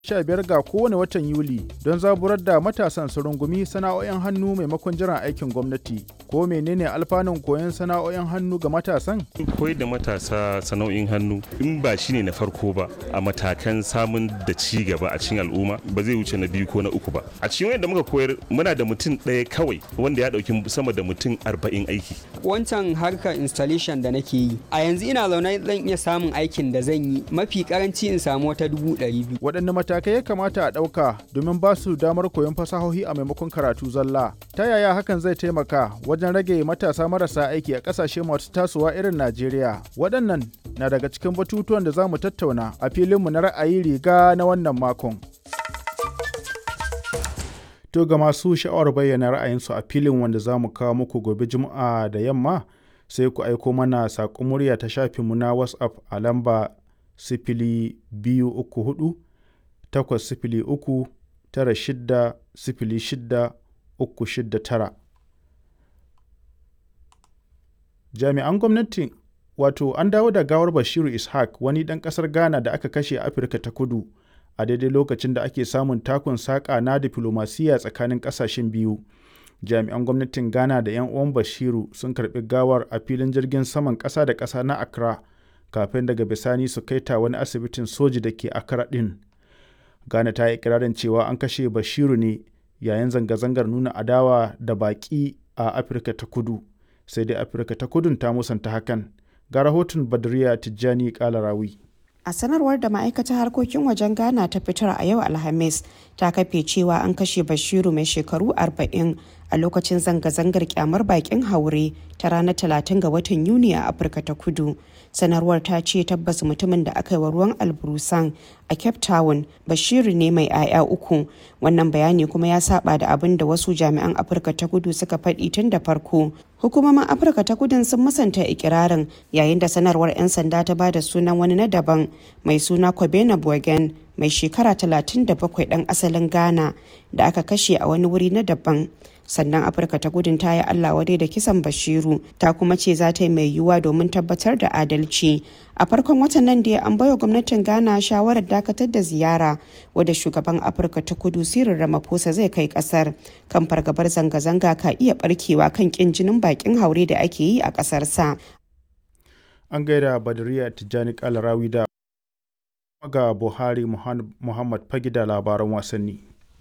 15 ga kowane watan Yuli don zaburar da matasan su rungumi sana'o'in hannu maimakon jiran aikin gwamnati. Ko menene alfanun koyon sana'o'in hannu ga matasan? koyar da matasa sana'o'in hannu in ba shi ne na farko ba a matakan samun da ci gaba a cikin al'umma ba zai wuce na biyu ko na uku ba a cikin wanda muka koyar muna da mutum ɗaya kawai wanda ya ɗauki sama da mutum arba'in aiki wancan harkar installation da nake yi a yanzu ina zaune zan iya samun aikin da zan yi mafi karanci in samu wata dubu ɗari biyu Waɗanne matakai ya kamata a ɗauka domin ba su damar koyon fasahohi a maimakon karatu zalla? Ta yaya hakan zai taimaka wajen rage matasa marasa aiki a ƙasashe masu tasowa irin Najeriya? Waɗannan na daga cikin batutuwan da za mu tattauna a filinmu na ra'ayi riga na wannan makon. To ga masu sha'awar bayyana ra'ayinsu a filin wanda za mu kawo muku gobe Juma'a da yamma sai ku aiko mana saƙon murya ta shafinmu na WhatsApp a lamba sifili biyu uku hudu takwas sifili uku tara shidda sifili shidda uku shidda tara. Jami'an gwamnati wato an dawo da gawar Bashiru Ishaq wani ɗan ƙasar Ghana da aka kashe a Afirka ta kudu a daidai lokacin da ake samun takun saƙa na diflomasiyya tsakanin ƙasashen biyu. Jami'an gwamnatin Ghana da 'yan uwan Bashiru sun karɓi gawar a filin jirgin saman ƙasa da ƙasa na Accra kafin daga bisani su kai ta wani asibitin soji da ke Accra ɗin. Ghana ta yi ikirarin cewa an kashe Bashiru ne yayin zanga-zangar nuna adawa da baƙi a Afirka ta kudu. Sai dai Afirka ta kudun ta musanta hakan. Ga rahoton Badriya Tijjani Kalarawi. A sanarwar da ma'aikatar harkokin wajen Ghana ta fitar a yau Alhamis ta kafe cewa an kashe Bashiru mai shekaru 40 a lokacin zanga-zangar kyamar bakin haure ta ranar 30 ga watan Yuni a Afirka ta Kudu. Sanarwar ta ce tabbas mutumin da aka yi wa ruwan alburusan a Cape Town Bashiru ne mai 'ya'ya uku. Wannan bayani kuma ya saba da abin da wasu jami'an Afirka ta Kudu suka faɗi tun da farko. Hukumomin Afirka ta Kudun sun musanta ikirarin yayin da sanarwar 'yan sanda ta ba da sunan wani na daban mai suna Kobena Bogen mai shekara 37 ɗan asalin Ghana da aka kashe a wani wuri na daban. sannan afirka ta gudun ta yi allah wadai da kisan bashiru ta kuma ce za ta yi mai yiwuwa domin tabbatar da adalci a farkon watan nan da an baiwa gwamnatin ghana shawarar dakatar da ziyara wadda shugaban afirka ta kudu sirin ramaphosa zai kai kasar kan fargabar zanga-zanga ka iya barkewa kan kin jinin bakin haure da ake yi a kasar sa An gaida Badriya Tijjani Kalarawi da ga Buhari Muhammad Fagi da labaran wasanni.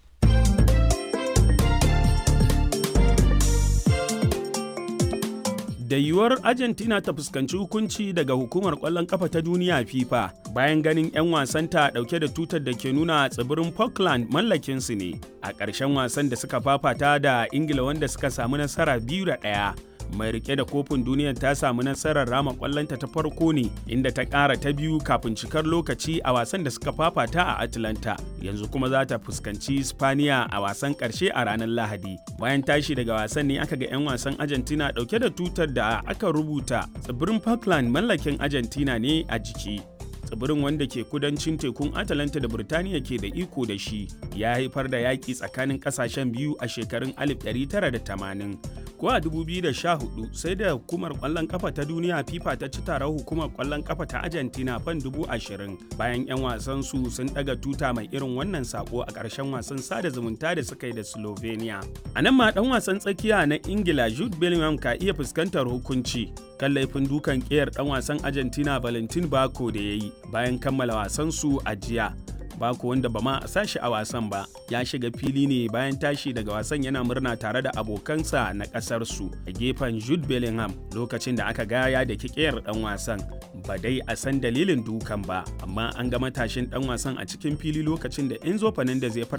da yiwuwar argentina ta fuskanci hukunci daga hukumar kwallon kafa ta duniya fifa bayan ganin 'yan wasanta dauke da tutar da ke nuna tsibirin falkland mallakinsu ne a ƙarshen wasan da suka fafata da ingila wanda suka samu nasara biyu da ɗaya mai rike da kofin duniyar ta samu nasarar rama kwallonta ta farko ne inda ta ƙara ta biyu kafin cikar lokaci a wasan da suka fafata a atlanta yanzu kuma za ta fuskanci spaniya a wasan ƙarshe a ranar lahadi bayan tashi daga wasan ne aka ga 'yan wasan argentina ɗauke da tutar da aka rubuta tsibirin falkland mallakin argentina ne a jiki tsibirin wanda ke kudancin tekun atalanta da birtaniya ke da iko da shi ya haifar da yaƙi tsakanin ƙasashen biyu a shekarun 1980 ko a 2014 sai da hukumar ƙwallon ƙafa ta duniya fifa ta ci taron hukumar ƙwallon ƙafa ta argentina fan 20,000 bayan 'yan wasan su sun ɗaga tuta mai irin wannan sako a ƙarshen wasan sada zumunta da suka yi da slovenia a nan ma ɗan wasan tsakiya na ingila jude bellingham ka iya fuskantar hukunci kan laifin dukan ƙiyar ɗan wasan argentina valentin bako da ya yi bayan kammala wasansu a jiya Bako wanda ba ma a sashi a wasan ba ya shiga fili ne bayan tashi daga wasan yana murna tare da abokansa na kasar su a gefen Jude Bellingham lokacin da aka gaya da kikiyar dan wasan ba dai a san dalilin dukan ba amma an ga matashin dan wasan a cikin fili lokacin da Enzo Fernandez ya